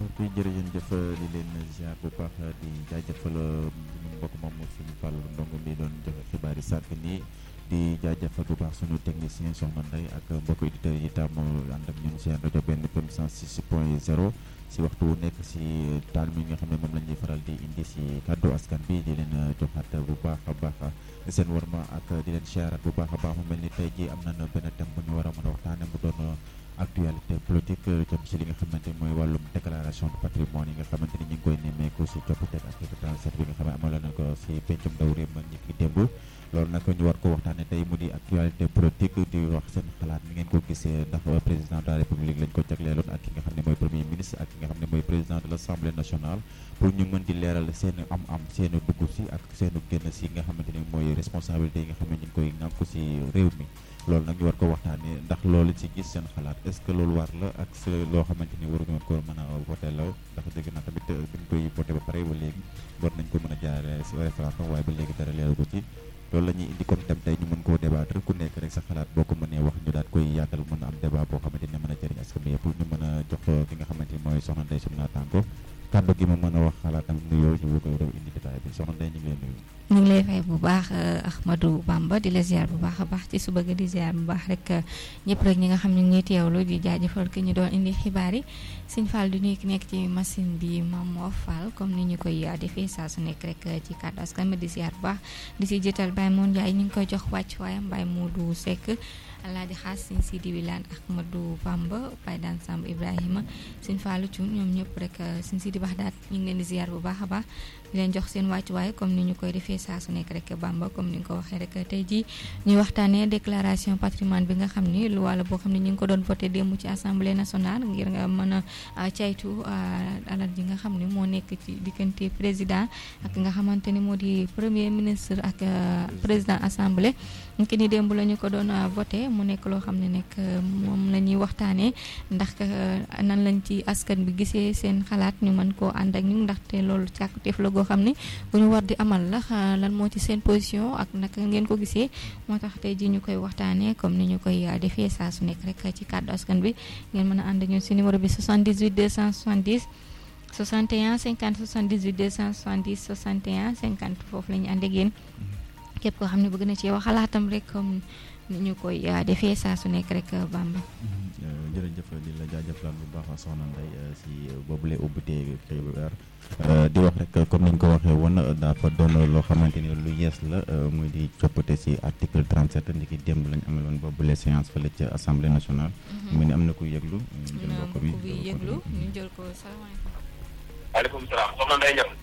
mbokk yi jërëjëf di leen ziar bu baax di jaajëfal mbokk moom suñu Fall ndongo mi doon joxe xibaar yi sànq nii di jaajëfal bu baax suñu technicien Soxna Ndeye ak mbokk auditeurs yi tam ànd ak ñun seen rajo benn FM 106 point 0 si waxtu wu nekk si taal mi nga xam ne moom la ñuy faral di indi si kàddu askan bi di leen joxaat bu baax a baax seen warma ak di leen ziarat bu baax a baax mu mel ni tey jii am nañu benn thème bu ñu war a mën a waxtaane mu doon actualité politique jëm si li nga xamante mooy wàllum déclaration de patrimoine yi nga xamante ni ñu ngi koy nemmeeku si coppite ak article 37 bi nga xam ne amoon nañu ko si pencum ndaw réew ma ñi ki démb loolu nag ñu war ko waxtaane tey mu di actualité politique di wax seen xalaat ni ngeen ko gisee ndax président de la république lañ ko jagleeloon ak ki nga xam ne mooy premier ministre ak ki nga xam ne mooy président de l' assemblée nationale pour ñu mën di leeral seen am-am seen dugg si ak seen génn si nga xamante ni mooy responsabilité yi nga xam ne ñu ngi koy nànku si réew mi loolu nag ñu war ko waxtaanee ndax loolu ci gis seen xalaat est ce que loolu war la ak loo xamante ni waruñu ko mën a voté la ndax dégg naa tamit buñ koy voté ba pare ba léegi war nañ ko mën a jaaree si référendum waaye ba léegi dara leeru ko ci loolu la ñuy indi comme tam tey ñu mën koo débattre ku nekk rek sa xalaat boo ko mënee wax ñu daal koy yaatal mën a am débat boo xamante ni mën a jëriñ askan bi yëpp ñu mën a jox ki nga xamante ni mooy soxna Ndeye suñu naataango kàddu gi ma mën a wax xalaatam nuyoo ñu ko rew indi détail bi soxna Ndeye ñu ngi lay nuyu ñu ngi lay fay bu baax Ahmadou Bamba di la ziar bu baax a baax ci suba gi di ziar bu baax rek ñëpp rek ñi nga xam ñu ngi teewlu di jaajëfal ki ñu doon indi xibaar yi Sëñ Fall du nuyu ki nekk ci machine bi Mamo Fall comme ni ñu koy defee saa su nekk rek ci kàddu askan bi di ziar bu baax di si jëtal Baye Moon Ndiaye ñu ngi koy jox wàcc waayam Baye Modou Seck Alaaji Xaas Sëñ Sidi Wilane Ahmadou Bamba Baye Daan Samb Ibrahima Sëñ Fallu Cuun ñoom ñëpp rek Sëñ Sidi Baxdaat ñu ngi leen di ziar bu baax a baax di leen jox seen wàccuwaay comme ni ñu koy defee saa su nekk rek Bamba comme ni nga ko waxee rek tey jii ñuy waxtaanee déclaration patrimoine bi nga xam ni lu wàlla boo xam ne ñu ngi ko doon voté démb ci assemblée nationale ngir nga mën a caytu alal ji nga xam ne moo nekk ci diggante président ak nga xamante ni moo di premier ministre ak président assemblée ki ni démb la ñu ko doon voté mu nekk loo xam ne nekk moom la ñuy waxtaanee ndax nan lañ ci askan bi gisee seen xalaat ñu mën koo ànd ak ñu ndaxte loolu càkkutéef la goo xam ne bu ñu war di amal la lan moo ci seen position ak naka ngeen ko gisee moo tax tey ji ñu koy waxtaanee comme ni ñu koy defee saa su nekk rek ci kàddu askan bi ngeen mën a ànd ak ñun si numéro bi 78 270 61 50 78 270 61 50 foofu la ñu ànd ak yéen képp koo xam ne bëgg na ci wax xalaatam rek comme ni ñu koy defee saa su nekk rek Bamba. jërëjëf di la jaajëfal bu baax soxna Ndeye si boobule ubbitee xibaar di wax rek comme ni ñu ko waxee woon dafa doon loo xamante ni lu yees la muy di coppite si article 37 ndiki démb lañ amaloon boobule séance fële ca assemblée nationale. mu ni am na kuy yëglu. jël mbokk bi yëglu ñu jël ko salaamaaleykum. waaleykum salaam soxna Ndeye Niang.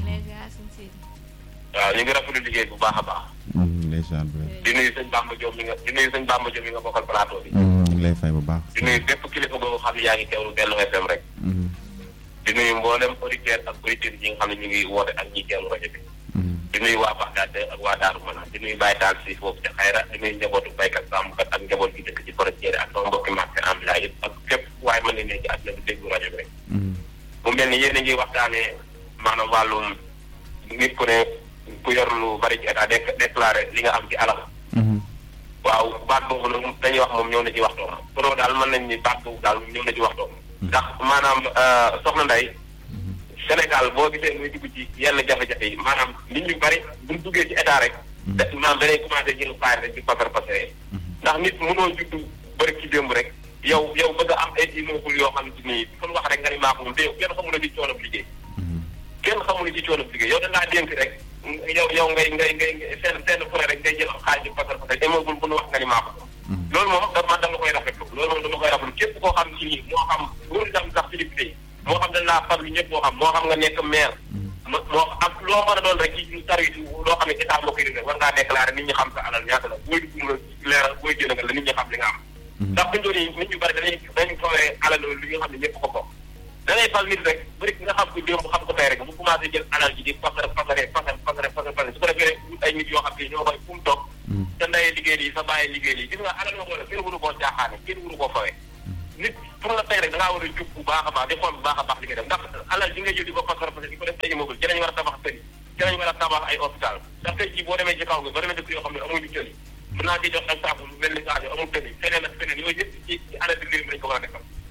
waaw ñu ngi rafetlu liggéey bu baax a baax. ndeysaan bi. di nuyu sëñ Bamba Diop mi nga di nuyu sëñ Bamba Diop mi nga bokkal plateau bi. ñu ngi lay fay bu baax. di nuyu bépp kilifa boobu xam ne yaa ngi teewlu Benno FM rek. di nuyu mboolem auditeurs ak auditeurs yi nga xam ne ñu ngi woote ak ñi teewlu rajo bi. di nuyu waa Baxdaad ak waa Daaru Manaan di nuyu Baye Taal si foofu ca Xayra di nuyu njabootu baykat sàmmkat ak njaboot gi dëkk ci frontière ak sama mbokki marché ambulant yëpp ak fépp waaye mën nañ ne ci àdduna bi déglu rajo bi rek. mu mel ni yéen a ngi waxtaanee maanaam wàllum nit ku ne ku yor lu bari ci état déclaré li nga am ci alal. waaw baat boobu nag dañuy wax moom ñëw na ci waxtoom pour daal mën nañ ni baat boobu daal ñëw na ci waxtoom. ndax maanaam soxna Ndeye Sénégal boo gisee muy dugg ci yenn jafe-jafe yi maanaam nit ñu bari buñ duggee ci état rek. da maanaam dañuy commencé jël xaalis rek di pasar pasaree. ndax nit mënoo juddu bëri ci démb rek yow yow bëgg a am ay immeuble yoo xam ni fu wax rek nga ni maa ko moom te yow kenn xamul ne ci coono liggéey. kenn xamul ne ci coono liggéey yow dañ laa dénk rek yow yow ngay ngay ngay seen seen fu rek ngay jël am xaalis di pasar pasaree immeuble bu nu wax nga ni maa ko loolu moom dama dama koy rafetlu loolu moom dama koy rafetlu képp koo xam ci nii moo xam wóor dem sax ci député yi moo xam dañ laa farlu ñëpp moo xam moo xam nga nekk maire moo ak loo mën a doon rek ci service loo xam ne état moo koy def war ngaa déclaré nit ñi xam sa alal ñaata la booy dugg nga leeral booy génn nga la nit ñi xam li nga am ndax buñu doon nit ñu bari dañuy dañu fawee alal li nga xam ne ñëpp ko bokk da ngay fal nit rek bëri nga xam ko démb xam ko tey rek bu commencé jël alal ji di fasare fasare fasare fasare fasare fasare su ko defee ay nit yoo xam ne ñoo koy fu mu toog te ndayee liggéey lii sa bàyyi liggéey lii gis nga alal yoo xam ne kenn wuru koo jaaxaane kenn wuru koo fawee nit pour la tey rek da ngaa war a jub bu baax a baax di xool bu baax a baax li ngay def ndax alal ji nga jël di ko fasare fasare di ko def ay immeuble ci lañu war a tabax tëri ci lañu war a tabax ay hôpital ndax tey jii boo demee ci kaw nga boo demee dëkk yoo xam ne amuñu tëli mën naa ci jox exemple lu mel ni Sadio amul tëli feneen ak feneen yooyu yëpp ci ci alal bi réew mi lañ ko war a defal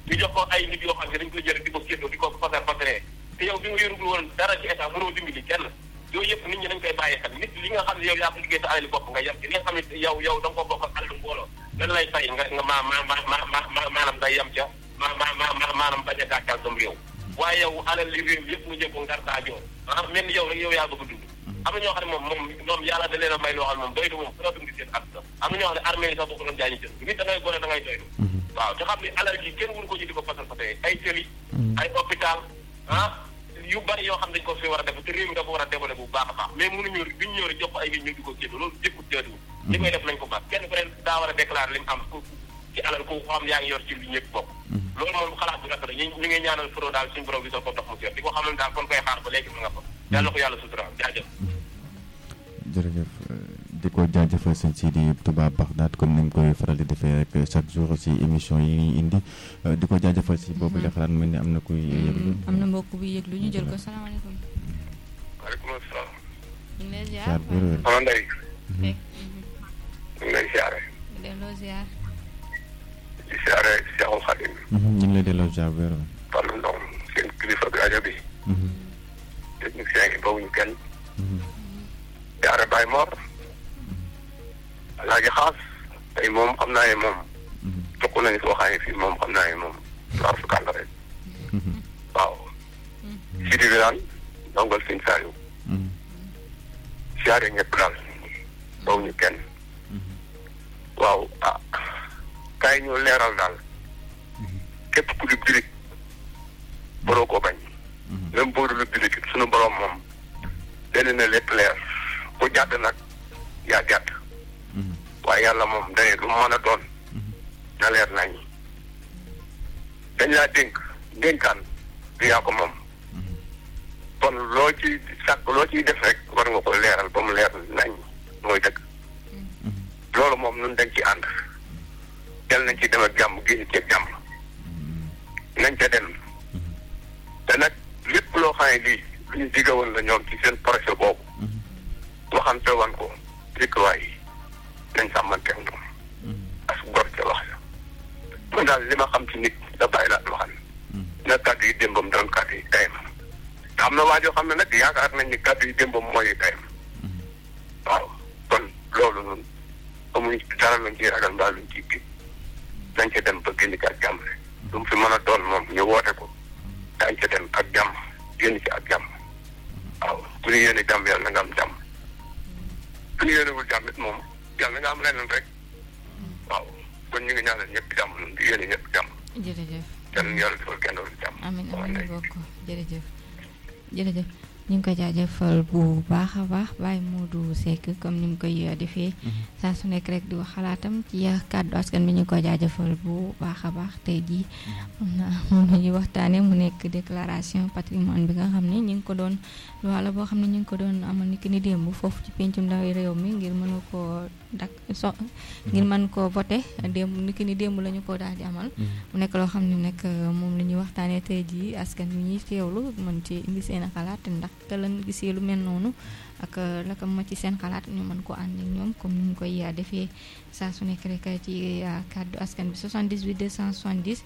ñu jox ko ay nit yoo xam ne dañ koy jël di ko séddoo di ko fasar fasaree te yow bi nga yorugul woon dara ci état mënoo dimbali kenn yooyu yëpp nit ñi dañ koy bàyyi xel nit li nga xam ne yow yaa ko liggéey sa alali bopp nga yem ci li nga xam ne yow yow da nga ko bokk ak alalu mbooloo lan lay fay nga nga ma ma ma ma ma maanaam day yem ca ma ma ma ma maanaam bañ a gàccal sam réew waaye yow alal li réew yëpp nga jël ko ngar daa joor ah mel ni yow rek yow yaa bëgg a dund am na ñoo xam ne moom moom moom yàlla da leen a may loo xam ne moom doylu moom fu dund seen ak am na ñoo xam ne armée yi sax boo ko doon jaay ñu jël nit da ngay gore da ngay doylu waaw te xam ne alal gi kenn wuru ko ci di ko fasal fasee ay tëli ay hôpital ah yu bari yoo xam ne dañ ko fi war a def te réew mi dafa war a développé bu baax a baax mais mënuñu duñ ñëw rek jox ko ay nit ñu di ko génn loolu jëkkut jaaduwul li koy def nañ ko baax kenn ku ne daa war a déclarer li mu am ci alal ku xam yaa ngi yor ci li ñëpp bokk loolu moom xalaat bu rafet la ñu ñu ngi ñaanal foro daal suñu borom bi soo ko dox mu seet di ko xam ne daal kon koy xaar ba léegi mu nga fa yàlla ko yàlla sutura jaajëf jërëjëf di ko jaajëfal sëñ Sidi Touba Bagdad comme ni mu koy faral di defee rek chaque jour si émission yi ñuy indi di ko jaajëfal si boobu la xalaat mel ni am na kuy yëglu am na mbokk bu yëglu ñu jël ko salaamaaleykum. waaleykum salaam. ñu ngi lay ziar. ziar bu wér. soxna Ndeye. fekk ñu ngi lay ziare. delloo ziar. di ziare Cheikhul Khadim. ñu ngi lay delloo ziar bu wér. Fallou Ndong seen kilifa bi rajo bi. technicien yi bawuñu kenn. ziare Baye Mor. Alaaji Xaas. tey moom xam naa ne moom. jox nañu soo xaayee fii moom xam naa ne moom. waaw su kàlla rek. waaw. Sidi bi naan ndongal sëñ Saliou. ziare ñëpp daal. bawuñu kenn. waaw ah. kaay ñu leeral daal. képp ku di birig. boroo ko bañ. même boo dul birig suñu borom moom. lenn na lépp leer. ku jàdd nag yaa jàdd. waaye yàlla moom dañuy lu mën a doon. na leer nañ dañ laa dénk dénkaan du yaa ko moom. kon loo ci sàkk loo ciy def rek war nga ko leeral ba mu leer nañ mooy dëgg. loolu moom ñun dañ ci ànd. jël nañ ci dem ak jàmm génn ci jàmm. nañ ca dem. te nag lépp loo xam ne lii lu ñu digga woon la ñoom ci seen projet boobu. waxante wan ko dëkkuwaay yi nañ sàmmanteeg moom. as gor ca wax la. man daal li ma xam ci nit da bàyyi laa waxal. na kàddu yi démbam doon kàddu yi tayam. te am na waa joo xam ne nag yaakaar nañ ni kàddu yi démbam mooy tayam. waaw kon loolu noonu amuñ dara luñ ciy ragal mbaa luñ ciy kii nañ ca dem ba génn ci ak jàmm rek. lu mu fi mën a doon moom ñu woote ko. dañ ca dem ak jàmm génn ci ak jàmm. waaw ku ñu yéene jàmm yàlla na nga am jàmm. ku ñu yéenewul jàmm it moom yàlla na nga am leneen rek. waaw kon ñu ngi ñaanal ñëpp jàmm ñun di yéene ñëpp jàmm. jërëjëf. yàlla na yàlla defal kenn doon jàmm. amiin waaw amiin ndey. bokk jërëjëf jërëjëf ñu ngi koy jaajëfal bu baax a baax Baye Modou Seck comme ni mu koy defee saa su nekk rek di wax xalaatam ci kàddu askan bi ñu ngi koy jaajëfal bu baax a baax tey jii xam naa moom la ñuy waxtaanee mu nekk déclaration patrimoine bi nga xam ne ñu ngi ko doon wala boo xam ne ñu ngi ko doon amal ni ki ni démb foofu ci pencum ndaw réew mi ngir mën koo dak so ngir mën koo voté démb ni ki ni démb la ñu ko daal di amal mu nekk loo xam ne nag moom la ñuy waxtaanee tey jii askan wi ñuy teewlu mën ci indi seen xalaat ndax te lan gisee lu mel noonu ak la ko ma ci seen xalaat ñu mën ko ànd ak ñoom comme ni ñu koy defee saa su nekk rek ci kàddu askan bi 78 270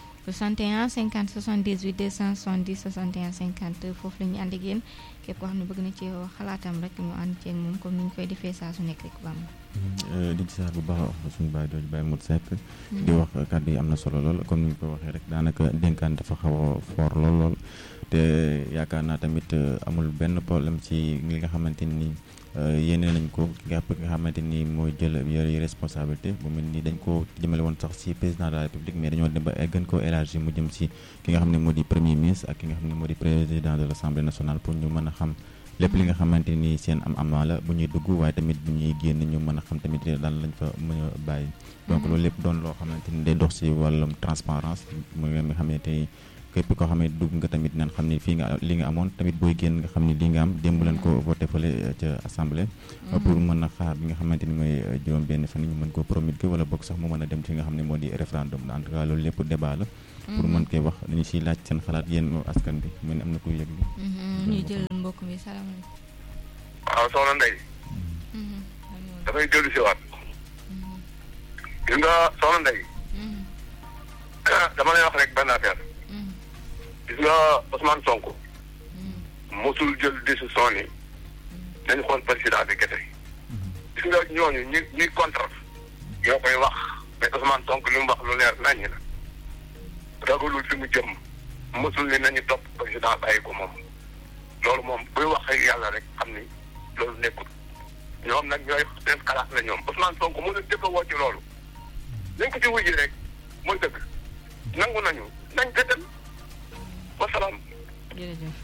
61 50 78 270 61 50 foofu la ñuy ànd ak yéen képp koo xam ne bëgg na ci wax xalaatam rek ñu ànd ceeg moom comme ni ñu koy defee saa su nekk rek bam di ci sax bu baax a wax suñu baay dooju Baye Modou Seck di wax kàddu yi am na solo lool comme ni ñu ko waxee rek daanaka dénkaan dafa xaw a fort lool lool te yaakaar naa tamit amul benn problème ci li nga xamante ni yéene nañ ko ki nga nga xamante ni mooy jël yore responsabilité bu mel ni dañ ko jëmale woon sax ci président de la république mais dañoo dem ba gën koo élargi mu jëm ci ki nga xam ne moo di premier ministre ak ki nga xam ne moo di président de l' assemblée nationale pour ñu mën a xam lépp li nga xamante ni seen am am la bu ñuy dugg waaye tamit bu ñuy génn ñu mën a xam tamit lan lañ fa mën a bàyyi donc loolu lépp doon loo xamante ni day dox ci wàllum transparence mu nga xamante ni képp koo xam ne dugg nga tamit naan xam ne fii nga li nga amoon tamit booy génn nga xam ne li nga am démb leen ko voté fële ca assemblée pour mën a xaar bi nga xamante ni mooy juróom benn fan ñu mën ko promulguer wala bokk sax mu mën a dem ci nga xam ne moo di référendum en tout cas loolu lépp débat la pour mën koy wax dañu siy laaj seen xalaat yéen askan bi mu ne am na koy yëg ñu jël mbokk mi salaamaaleykum waaw soxna Ndeye dafay dellu si waat gis nga soxna Ndeye dama lay wax rek benn affaire gis nga Ousmane Sonko mosul jël décision ni nañu xool président bi kese gis nga ñooñu ñi ñuy contre ñoo koy wax mais Ousmane Sonko li mu wax lu leer naññi la ragalul fi mu jëm mosul ni nañu topp président bàyyi ko moom loolu moom buy wax ak yàlla rek xam ni loolu nekkul ñoom nag ñooy seen xalaat la ñoom Ousmane Sonko mu leen jëkk a woo ci loolu nañ ko ci wujji rek mooy dëgg nangu nañu nañ ko dem wasalaam. jërëjëf.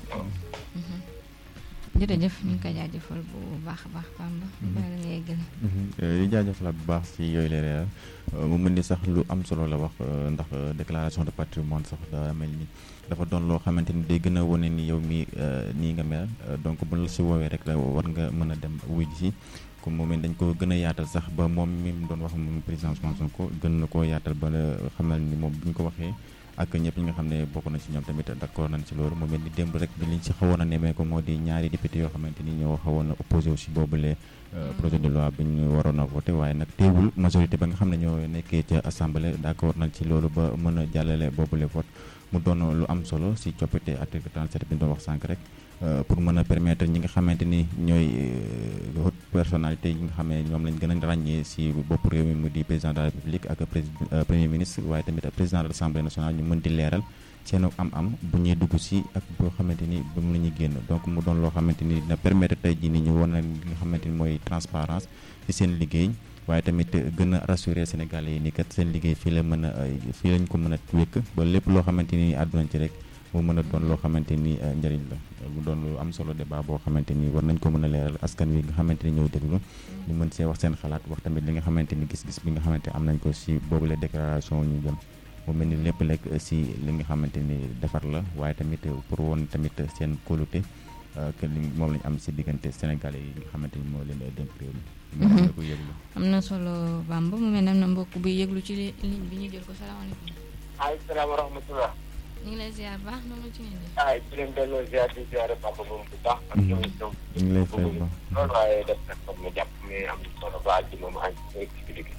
jërëjëf ñu ngi koy jaajëfal bu baax a baax Bamba. bala nga yeggale. di jaajëfalaat bu baax si yooyu la leeral mu mel ni sax lu am solo la wax ndax déclaration de patrimoine sax daa mel ni dafa doon loo xamante ni day gën a wane ni yow mi nii nga mel donc bu la si woowee rek la war nga mën a dem wuy si comme moom dañ ko gën a yaatal sax ba moom mi mu doon wax moom président Ousmane Sonko gën na koo yaatal ba xamal ni moom bu ñu ko waxee ak ñëpp ñi nga xam ne bokk na ci ñoom tamit d'accord nañ ci loolu mu mel ni démb rek bi liñ ci xawoon a nemee ko moo di ñaari député yoo xamante ni ñoo xawoon a opposé aussi boobule projet de loi bi ñu waroon a voté waaye nag teewul majorité ba nga xam ne ñoo nekkee ca assemblée d'accord nañ ci loolu ba mën a jàllale boobule vote mu doon lu am solo si coppite article 37 bi ñu doon wax sànq rek pour mën a permettre ñi nga xamante ni ñooy haute personnalité yi nga xam ne ñoom lañ gën a ràññee si bopp réew mi mu di président de la république ak premier ministre waaye tamit président de l'assemblée nationale ñu mën di leeral seen am-am bu ñuy dugg si ak boo xamante ni ba mu la ñuy génn donc mu doon loo xamante ni dina permettre tey jii ni ñu wan na li nga xamante ni mooy transparence ci seen liggéey waaye tamit gën a rassurer Sénégalais yi ni kat seen liggéey fii la mën a fii lañ ko mën a wékk ba lépp loo xamante ni àddunañ ci rek mu mën a doon loo xamante ni njëriñ la mu doon lu am solo débat boo xamante ni war nañ ko mën a leeral askan wi nga xamante ni ñooy déglu ñu mën see wax seen xalaat wax tamit li nga xamante ni gis-gis bi nga xamante am nañ ko si boobule déclaration ñu jëm mu mel ni lépp lekk si li nga xamante ni defar la waaye tamit pour woon tamit seen kóolute que li moom lañ am si diggante Sénégalais yi nga xamante ni moo leen dénk réew mi ñu ko yëglu am na solo Bamba mu mel ne am na mbokk buy yëglu ci ligne bi ñu jël ko salaamaaleykum maaleykum salaam wa rahmatulah. ñu ngi lay ziar baax na ci ngeen di. ah di leen delloo ziar di ziare papa moom bu baax. ak ñoom ñoom. ñu ngi lay fay bu baax. loolu waaye def na comme ne jàpp ne am na solo ba àjji moom àjji mooy ci digg.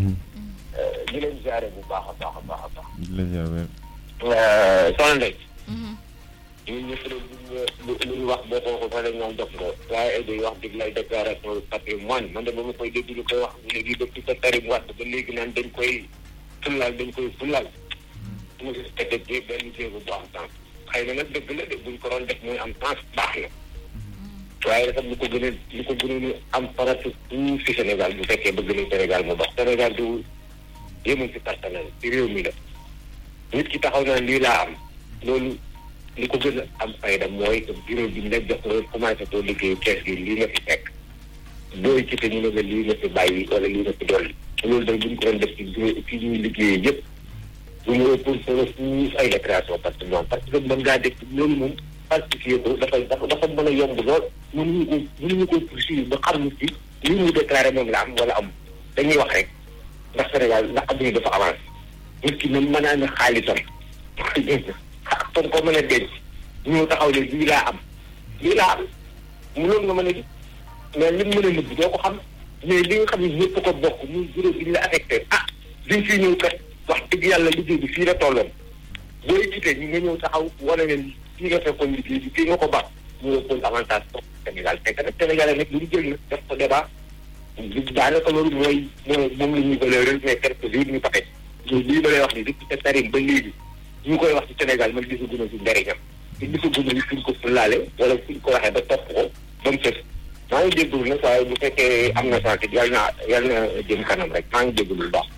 di leen ziare bu baax a baax a baax a baax. di la ziar wér. soxna Ndeye. ñun ñëpp lu lu ñu wax boo ko fa rek ñoom def nga waaye day wax dig lay déclaration de patrimoine man de ba ma koy dégg ñu koy wax léegi depuis sa Karim Wade ba léegi naan dañ koy fullaal dañ koy fullaal. mu ngi tëddee bi benn jéego bu am temps xëy na nag dëgg la de buñ ko doon def muy am temps baax na waaye dafa lu ko gën a lu ko gën a am farata tout si Sénégal bu fekkee bëgg nañ Sénégal mu dox Sénégal du yëmul si personnel ci réew mi la nit ki taxaw naa lii laa am loolu li ko gën a am fayda mooy que bureau bi nga jox nga commencé koo liggéey kees gi lii nga fi fekk dooy ci te ñu ne la lii nga fi bàyyi wala lii nga fi dolli loolu day buñ ko doon def ci bureau ci ñuy liggéeyee yëpp bu ñu pour pour fuuf ay déclaration patrimoine parce que mën ngaa def loolu moom falsifié ko dafa dafa dafa mën a yomb lool mënuñu ko mënuñu ko poursuivre ba xam nit ki li mu déclaré moom la am wala am dañuy wax rek ndax Sénégal ndax adduna dafa avancé nit ki même mën naa ne xaalisam comme ko mën a denc ñu taxaw ne lii laa am lii laa am mu loolu nga mën a gis mais li mu mën a nëbb doo ko xam mais li nga xam ne ñëpp ko bokk muy bureau bi ñu la affecté ah liñ fii ñëw kat wax dëgg yàlla liggéey bi fii la tolloon booy jiite ñu nga ñëw taxaw wane ne fii nga fekkoon liggéey bi fii nga ko baax mu ëppoon avantage pour Sénégal fekk nag Sénégal nag lu ñu jël na def ko débat daanaka loolu mooy mooy moom la ñuy valeur mais quelques jours ñu paxe ñu lii ba lay wax ni depuis sa tarim ba léegi ñu koy wax ci Sénégal man gisaguma si njëriñam te gisaguma ni fuñ ko fulaale wala fuñ ko waxee ba topp ko ba mu sës maa ngi jégalu nag waaye bu fekkee am na santé yal na yal na jëm kanam rek maa ngi jégalu lu baax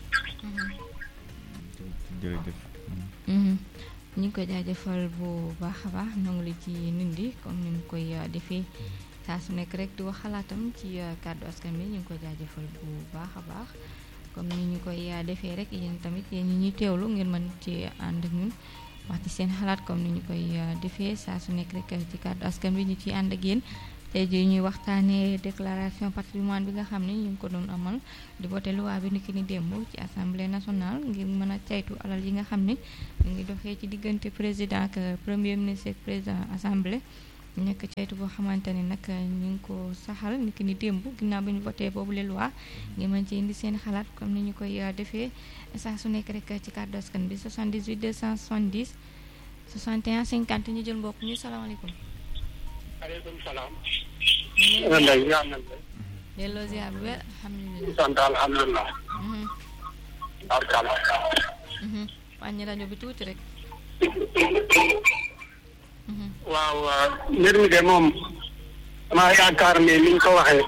jërëjëf. ñu ngi koy jaajëfal bu baax a baax nangu li ci nindi comme ni mu koy defee saa su nekk rek di wax xalaatam ci kàddu askan bi ñu ngi koy jaajëfal bu baax a baax comme ni ñu koy defee rek yéen tamit yéen ñi ñuy teewlu ngeen mën ci ànd ak ñun wax ci seen xalaat comme ni ñu koy defee saa su nekk rek ci kàddu askan bi ñu ciy ànd ak yéen. tey jii ñuy waxtaanee déclaration patrimoine bi nga xam ne ñu ngi ko doon amal di voté loi bi niki ni démb ci assemblée nationale ngir mën a caytu alal yi nga xam ne ñu ngi doxee ci diggante président ak premier ministre ak président assemblée nekk caytu boo xamante ni nag ñu ngi ko saxal ni ki ni démb ginnaaw bi ñu voté boobu le loi ngi mën ci indi seen xalaat comme ni ñu koy defee saa su nekk rek ci kàddu askan bi 78 270 61 50 ñu jël mbokk ñu salaamaaleykum. aleykum salaam. ñu man de yaa ngi delloo ziar bu wér alhamdulilah. sant alhamdulilah. barkala. wàññi rajo bi tuuti rek. waaw mbir mi de moom damaa yaakaar ne ni ñu ko waxee.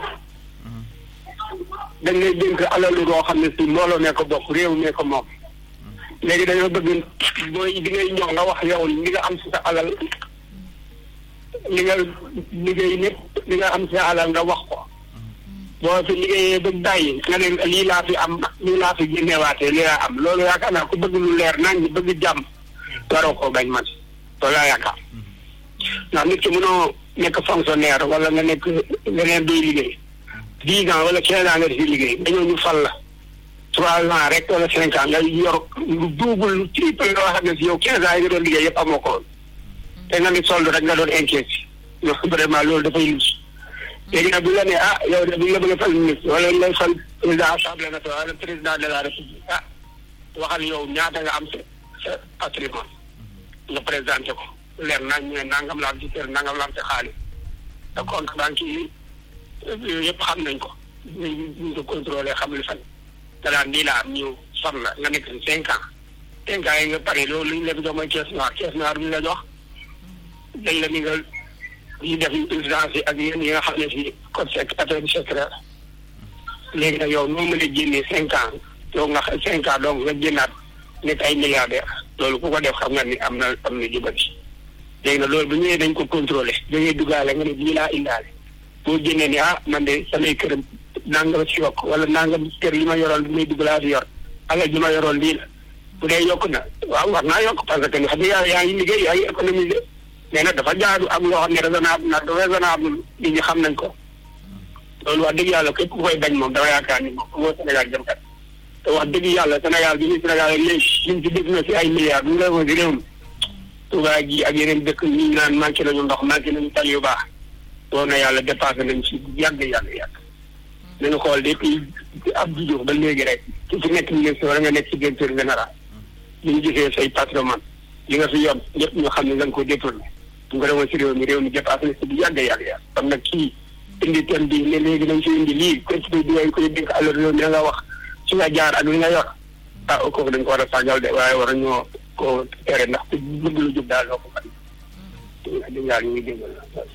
dañ lay dénk alalu loo xam ne si mbooloo mee ko bokk réew mee ko moom. léegi dañoo bëgg booy bi ngay ñëw nga wax yow li nga am si sa alal li nga liggéey lépp li nga am si sa alal nga wax ko. boo fi liggéeyee ba bàyyi nga ne lii laa fi am lii laa fi génneewaatee lii laa am loolu yaakaar naa ku bëgg lu leer nañ bëgg jàmm waroo koo bañ man loolu laa yaakaar ndax nit ki mënoo nekk fonctionnaire wala nga nekk leneen duy liggéey dix ans wala quinze ans nga di liggéey dañoo ñu fal la trois ans rek wala cinq ans nga yor lu double lu triple loo xam ne si yow quinze ans yi nga doon liggéey yëpp amoo ko te nga ni solde rek nga doon inquiété yow vraiment loolu dafay lus léegi nag bu la nee ah yow de bu ñu la bëgg a fal ministre wala ñu lay fal président assemblée nationale wala président de la république ah waxal yow ñaata nga am sa sa patrimoine nga présenté ko leer nañ ñu ne nangam la am ci kër nangam la am ci xaalis te compte banque yi yëpp xam nañ ko ñu ñu ko contrôlé xam li fan te daan nii la am ñu far la nga nekk si cinq ans cinq ans yi nga pare loolu li ñu la jox mooy caisse noire caisse noire bi ñu la jox dañ la ni nga yi def présidence yi ak yéen yi nga xam ne si code sec affaire secret léegi nag yow noo mën a génnee cinq ans yow nga cinq ans donc nga génnaat nekk ay milliardaire loolu ku ko def xam nga ni am na am na jubati léegi nag loolu bu ñëwee dañ ko contrôlé dañuy duggaale nga ne lii laa indaale boo génnee ni ah man de samay kër nangam si yokk wala nangam kër li ma yoroon bi may dugg laa fi yor alal ji ma yoroon lii la bu dee yokk na waaw war naa yokk parce que xam nga yaa yaa ngi liggéey yaa ngi économiser mais nag dafa jaadu am loo xam ne raisonnable na raisonnable nit ñi xam nañ ko loolu wax dëgg yàlla képp ku koy bañ moom dama yaakaar ni moom moo Sénégal jëm kat te wax dëgg yàlla Sénégal bi ñu Sénégal léegi liñ ci def na si ay milliards bu ñu la si réew mi Touba gi ak yeneen dëkk ñu naan manqué nañu ndox manqué nañu tali yu baax woon na yàlla dépassé nañ si yàgg yàgg yàgg nañu xool depuis Abdou Diouf ba léegi rek ku ci nekk ministre wala nga nekk ci directeur général li ñu gisee say patrimoine li nga fi yor ñëpp ñu xam ne nga ko détourné bu ko demoon si réew mi réew mi dépassé na si bu yàgg yàgg yàgg kon nag kii indi thème bi ne léegi dañ si indi lii ko ci di koy dénk alal réew mi da nga wax ci nga jaar ak li nga yor ah kooku dañ ko war a sàggal de waaye war a ñoo ko tere ndax ku bëgg lu jub daal loo ko fan di ñaar ñu ngi déggal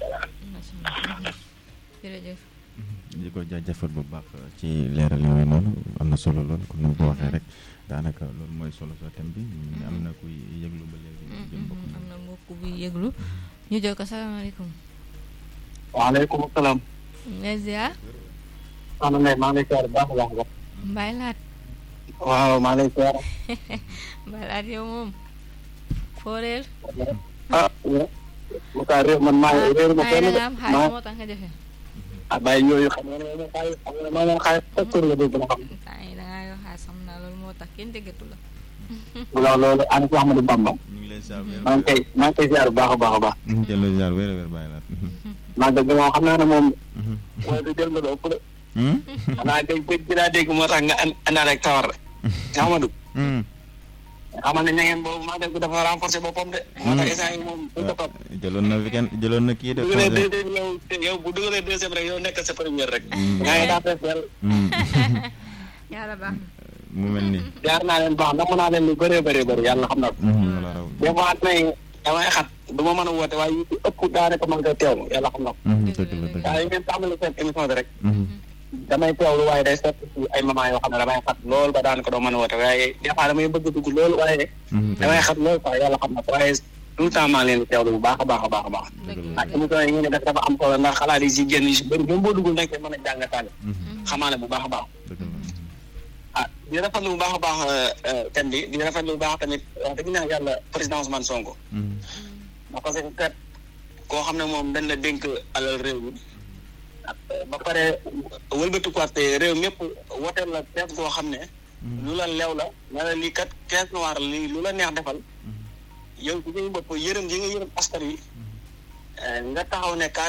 jërëjëf di ko jaajëfal bu baax ci leeral yooyu noonu am na solo lool comme ni nga ko waxee rek daanaka loolu mooy solo soo thème bi am na kuy yëglu ba léegi jëm bokk am na mbokk buy yëglu ñu jël ko salaamaaleykum waaleykum salaam ngay ziar soxna Ndeye maa ngi lay siyaar baax a baax baax Mbaye Laat waaw maa ngi lay siyaar Mbaye Laat yow moom foo réer ah mu kaa réew man maa réew ma ay kenn da de nga am xaalis moo tax nga jafe ah bàyyi yooyu xam nga ne moom xaalis xam nga ne moom xaalis chaque jour nga dégg na xam ay da ngaa yoo xaalis xam naa loolu moo tax kenn déggatu la loolu loolu ana si Ahmadou Bamba ñu ngi lay ziar wér maa ngi koy maa ngi koy ziar bu baax a baax a baax jëloo ziar wér wér bàyyi laat maa dëgg moom xam naa ne moom mooy du jël nga doo ëpp de xanaa dégg dégg dinaa dégg moo tax nga an àndaale ak tawar de Ahmadou xamal ne ñangeen boobu maa dégg dafa renforcer boppam de moo tax instant yi moom bu ko topp jëloon na weekend jëloon na kii de dugalee congé deuxième yow yow bu dugalee deuxième rek yow nekk sa première rek yaa ngi daa fees del yàlla baax mu mel ni jaar naa leen baax ndax mën naa leen lu bëree bëree bëri yàlla xam na ko wala raw des fois may damay xat du ma mën a woote waaye yu ci ëpp daanaka mën nga teewlu yàlla xam na ko dëgg la dëgg waaye ngeen tàmbali seen émission bi rek la damay teewlu waaye day seet ci ay moment yoo xam ne damay xat lool ba daanaka doo mën a woote waaye des fois damay bëgg dugg lool waaye damay xat lool quoi yàlla xam na ko waaye tout le temps maa ngi leen di teewlu bu baax a baax a baax a baax ak émission yi ngeen di def dafa am solo ndax xalaat yi si génn si bëri même boo duggul nag mën a jàngataale xamaale bu baax a baax dëgg la ah di rafetlu bu baax a baax thème bi di rafetlu bu baax tamit wax dëgg naa yàlla président Ousmane Sonko ndax parce que kat koo xam ne moom dañ la dénk alal réew mi ak ba pare wëlbatikuwaat réew mépp woteel la kees goo xam ne lu la leew la ne la lii kat caisse noire lii lu la neex defal yow ci suñu bopp yërëm yi nga yërëm askan wi nga taxaw ne